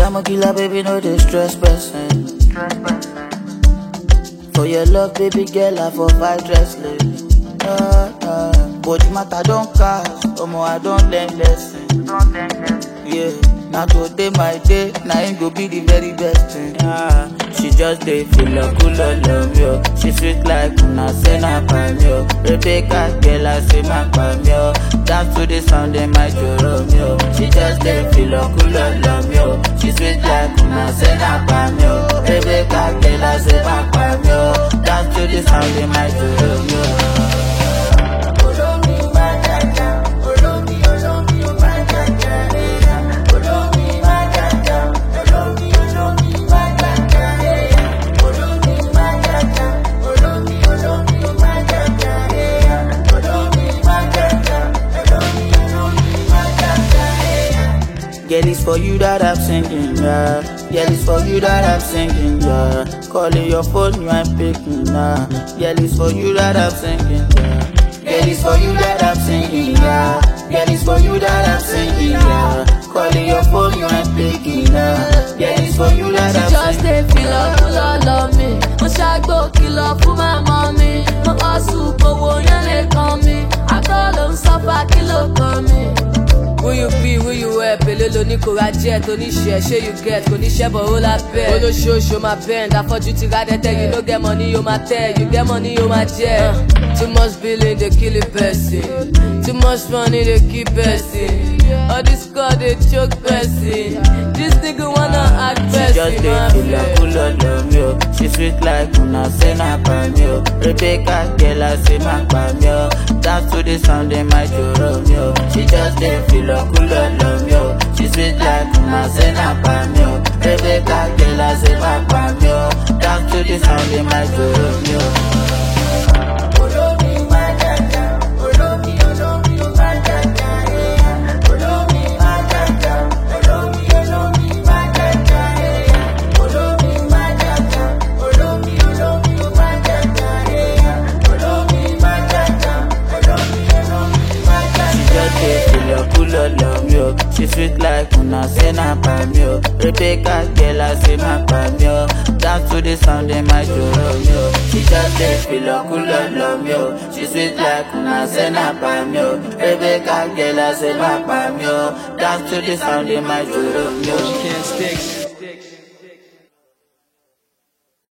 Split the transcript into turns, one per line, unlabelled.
I'm a killer, baby, no distress person. For your love, baby girl, I for fight restless. Ah, ah. But matter don't cast, omo I don't learn lesson. Yeah, now today my day, now it go be the very best thing. Ah, she just dey feel a cool love yo. She sweet like una say na pam yo. Rebecca girl, I say my pam yo. Dance to the sound in my jorom yo. She just dey feel a cool love yo. She sweet like una say na pam yo. Rebecca girl, I say my pam yo. Dance to the sound in my jorom yo. Girl, it's for you that I'm singing, yeah. Girl, it's for you that I'm singing, yeah. Calling your phone, you ain't picking, nah. Girl, it's for you that I'm singing, yeah. Girl, it's for you that I'm singing, yeah. Girl, it's for you that I'm singing, yeah. Calling your phone, you ain't picking, nah. Girl, it's for you that
She
I'm
just
singing.
dey feel up full of love me. Mo ṣàgbó kìlọ̀ fún màmá mi. Mo kọ́ sùn gbowó yẹn lè kàn mí. Àtọ́ ló ń sọ́fà kí ló kàn mí. Who you be, who you wear, pèlè lóní kò ra jet, oníṣẹ́, ṣé you get, kò ní ṣẹ́bọ̀ ó la bẹ́ẹ̀. Olóṣooṣù máa bend, afọ́jú ti ra dẹ́tẹ́, you no get money, yóò máa tẹ̀, you get money, yóò máa jẹ́. Uh, too much billing dey kill a person, too much money dey kill person. All this God dey choke person, this nigga wanna act
She just
person,
dey
my
feel a
friend.
cool love yo. She sweet like una say na pam yo. Rebecca girl I say my pam yo. Dance to the sound in my jorom yo. She just dey feel a cool love yo. She sweet like una say na pam yo. Rebecca girl I say my pam yo. Dance to the sound in my jorom yo. She just dey feel a cool love yo. She sweet like una say na pam yo. Rebecca girl I say my pam yo. Dance to the sound in my jorom yo. She just dey feel a cool love yo. She sweet like una say na pam yo. Rebecca girl I say my pam yo. Dance to the sound in my jorom yo.
She can't stick.